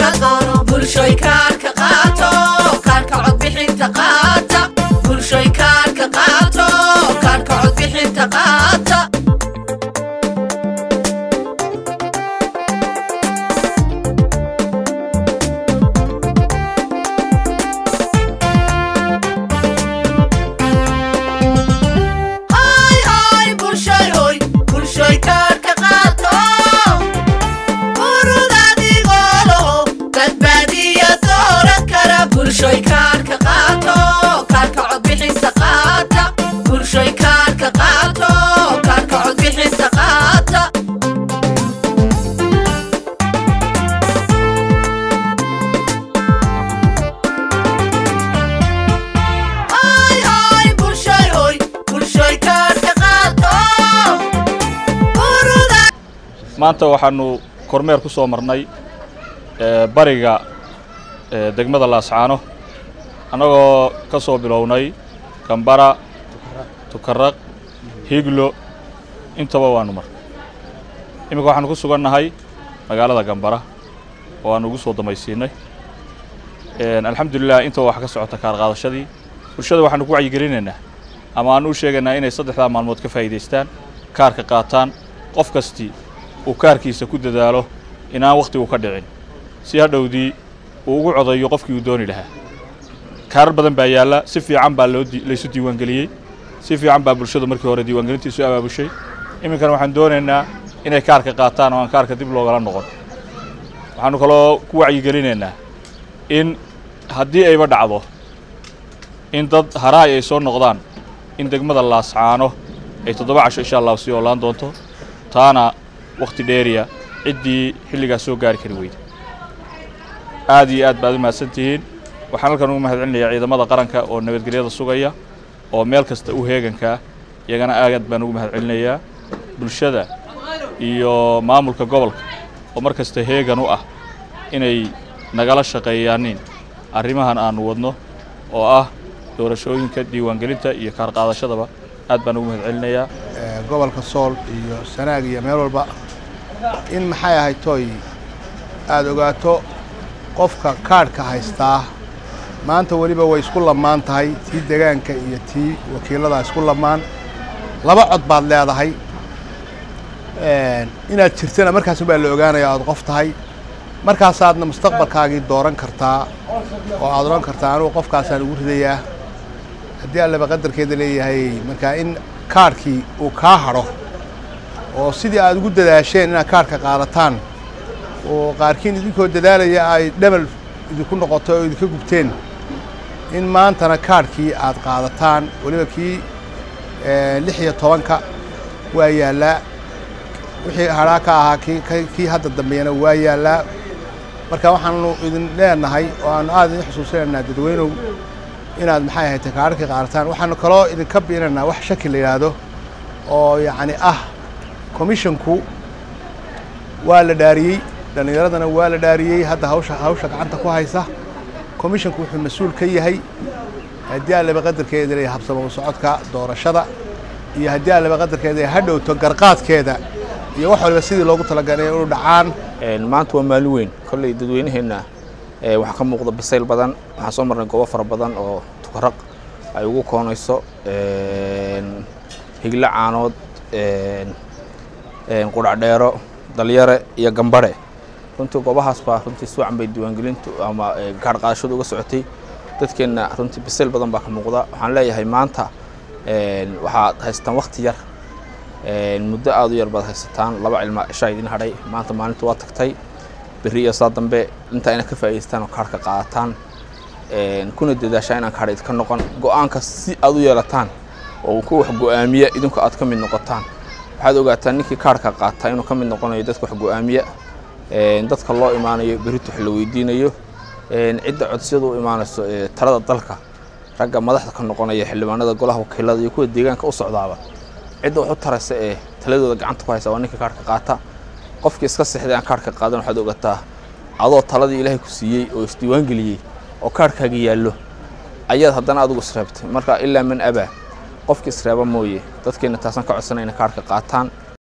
laga doono bulshoy kaarka qaato kaarka codbixinta qaata bulshoy kaarka qaato kaarka codbixinta qaata hay hay bulshoy hoy bulshoy kaarka qaato urud adigoo badbaadiya dooran kara bulshoy kaarka qaato kaarka codbixinta qaata bulshoy kaarka qaato kaarka codbixinta qaata hay hay bulshoy hoy bulshoy kaarka qaato urud maanta waxaanu kormeer ku soo marnay ee, bariga ee, degmada laascaano annagoo ka soo bilownay gambara tukaraq higlo intaba waanu mar iminka waxaanu ku sugannahay magaalada gambara oo aanu ugu soo damaysiinay Een, alxamdulilah intaba wax ka socota kaar qaadashadii bulshada waxaanu ku wacyigelinaynaa ama aanu u sheegaynaa inay saddexdaa maalmood ka faa'iidaystaan kaarka qaataan qof kastii uu kaarkiisa ku dadaalo inaan wakhtigu ka dhicin si hadhowdii uu ugu codayo qofkii uu dooni lahaa kaarar badan baa yaalla si fiican baa loo di- laysu diiwaangeliyey si fiican baa bulshadu markii hore diiwaangelintiisu abaabushay iminkana waxaan doonaynaa inay kaarka qaataan oo aan kaarka dib loogala noqon waxaanu kaloo ku wacyigelinaynaa in haddii ayba dhacdo in dad haraay ay soo noqdaan in degmada laascaano ay toddoba casho insha allahu sii oolaan doonto taana wakhti dheeriya ciddii xilligaas soo gaari kari weyda aad iyo aad baad u mahadsan tihiin waxaan halkan ugu mahadcelinayaa ciidamada qaranka oo nabadgelyada sugaya oo meel kasta u heegankaa iyagana aad baan ugu mahadcelinayaa bulshada iyo maamulka gobolka oo mar kasta heegan u ah inay nagala shaqeeyaanin arrimahan aanu wadno oo ah doorashooyinka diiwaangelinta iyo kaar qaadashadaba aad baan ugu mahadcelinayaa ee, gobolka sool iyo sanaag iyo meel walba in maxay ahayd tooy aada ogaato qofka kaadhka haystaa maanta weliba way isku lamaan tahay tii degaanka iyo tii wakiilada isku lamaan laba cod baad leedahay Een, inaad jirtana markaas baa la ogaanaya aad qof tahay markaasaadna mustaqbalkaagii dooran kartaa oo aad odhan kartaa anugu qofkaasaan ugu ridayaa haddii allaba qadarkeeda leeyahay markaa in kaadhkii uu kaa hadho oo sidii aad ugu dadaasheen inaad kaadhka qaadataan oo qaarkiin idinkoo dadaalaya ay dhamal idinku noqoto oo idinka gubteen in maantana kaadhkii aad qaadataan weliba kii eh, lix iyo tobanka waa yaallaa wixii hadhaa ka ahaa kii ka- kii hadda dambeeyana waa yaallaa marka waxaanu idin leenahay oo aanu aad idin xusuusinaynaa dadweynow inaad maxay ahayd kaadhkii qaadataan waxaanu kaloo idinka biinaynaa wax shaki la yidhaahdo oo yacni ah commissionku waa la dhaariyey dhallinyaradana waa la dhaariyey hadda hawsha hawsha gacanta ku haysa commissionku wuxuu mas-uul ka yahay haddii allaba qadarkeeda leeyahay habsamo socodka doorashada iyo haddii allaba qadarkeeda ay hadhowto garqaadkeeda iyo wax waliba sidii loogu talagalay inuu dhacaan Een, maanta waa maalin weyn kolley dadweynaheenna ee, waxaa ka muuqda bisayl badan waxaan soo marnay goobo fara badan oo tukaraq ay ugu koonayso een, higlo caanood een, een, qudhacdheero dalyare iyo gambare runtii goobahaas baa runtii si wacan bay diiwaangelintu ama ee, kaadh qaadashadu uga socotay dadkeenna runtii bisayl badan baa ka muuqda waxaan leeyahay maanta een, waxaad haystaan waqti yar Een, muddo aada u yar baad haysataan laba cilma ishaa idin hadhay maanta maalinta waa tagtay berri iyo saa dambe intaa inaad ka faa'idaystaan oo kaarhka qaadataan Een, kuna dadaashaa inaan kaadh idinka noqon go-aanka si aad u yeelataan oo uu ku wax go-aamiya idinku aad ka mid noqotaan waxaad ogaataan ninkii kaarhka qaata inuu ka mid noqonayo dadka wax go-aamiya Een, dadka loo imaanayo berrito wax la weydiinayo Een, cidda codsiyadu u imaanayso ee, talada dalka ragga madaxda ka noqonaya xildhibaanada golaha wakiilada iyo kuwa deegaanka u socdaaba cidda wax u taraysa ee taladooda gacanta ku haysa waa ninka kaarhka qaata qofkii iska sexday aan kaarhka qaadan waxaad ogataa adoo taladii ilaahay ku siiyey oo isdiiwaan geliyey oo kaarhkaaga yaallo ayaad haddana adigu isreebtay marka ilaa man abaa qofkii isreeba mooye dadkeenna taasaan ka codsanay inay kaarhka qaataan